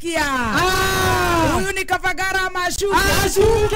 Mumesikia? Ah! Huyu ni Kavagara ama Ashuke? Ashuke!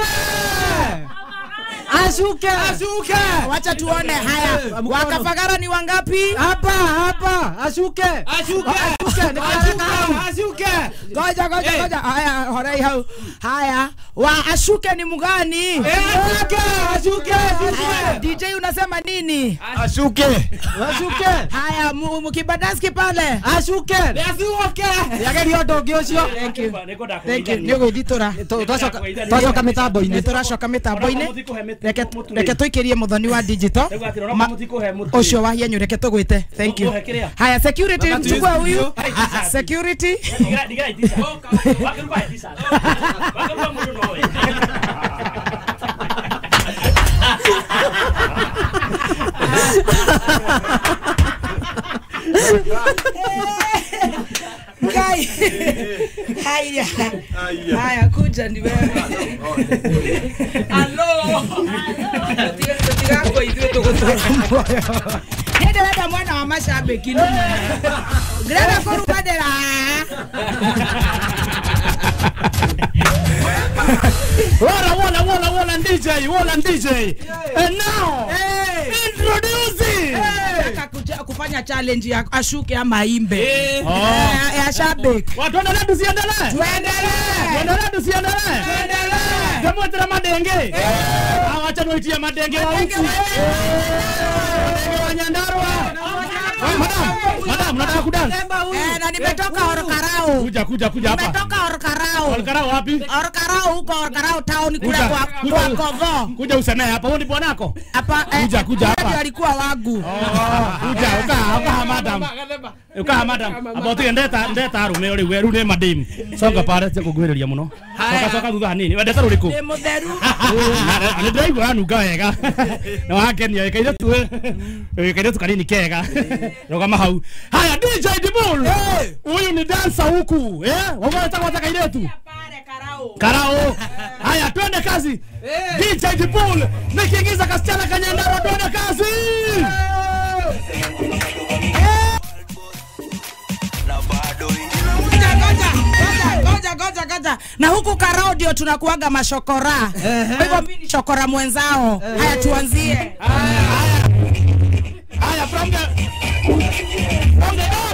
Ashuke! Ashuke! Wacha tuone. Haya, mkono. Wakavagara ni wangapi? Hapa hapa Ashuke! Ashuke! Ashuke! Ashuke! Ashuke! Ngoja ngoja Eh. ngoja. Haya, horai hau. Haya, wa Ashuke ni mgani? Ashuke! Ashuke! Haya, DJ unasema nini? Ashuke! Ashuke! Haya, mu- mukibadaski pale. Ashuke! Ashuke! Yageria ũndũ ũngĩ ũcio Thank you. Thank you. Nĩ gwĩthitura. Tu- twacoka twacoka Nĩ mĩtambo-inĩ tũracoka mĩtambo-inĩ. Reke reke tũikĩrie mũthoni wa digital. Ma- Ũcio wa hienyu reke tũgwĩte. Thank you. Haya, security chukua huyu. Ah, ah, Security. Kai. Haya. Haya, kuja ni wewe. Tutigakwo ithuĩ tũgũtũra muoyo. Nĩ ndĩrenda mwana wa macambĩki nĩ ndĩrenda kũrumanĩra Wala, wala, wala, wala, DJ, wala, DJ. And now, introducing. Nataka kuja- kufanya challenge ya ashuke ama imbe Oh. Eh, ya shabiki Watu endelee tusiendelee? tuendelee Endelee tusiendelee? Tumwetera madenge. Ah, wacha niwaitie madenge wa huku. Madenge wa Nyandarua. Ah, Madam, madam, nataka kudance. Eh, na nimetoka Orkarau Kuja, kuja, kuja hapa. nimetoka Orkarau Olkarau wapi? Orkarau huko Orkarau town kule Kuja, kwa kuja. kwa Kovo Kuja usemee hapa, huyu ni bwanako. hapa eh, Kuja, kuja huyo hapa. ndio alikuwa wangu Kuja, uka, uka madam. Uka madam. Abo tige ndeta ndeta arume uri weru ni madam. Songa pare tia kugwiriria muno. Soka soka thutha hanini. Wendete ruriku? ni mutheru nä ndäraigua nunga wega nä wakenia ikaire tu ikaire tu kanini kega rogama hau haya dj dibul huyu ni dansa huku wamwetagwata kairetu karao haya twende kazi dj dibul nikiingiza kasichana kanyandaro twende kazi Ngoja, ngoja, ngoja, ngoja, ngoja, ngoja. na huku karao ndio tunakuaga mashokora kwa hivyo mi ni shokora mwenzao haya tuanzie haya from the from the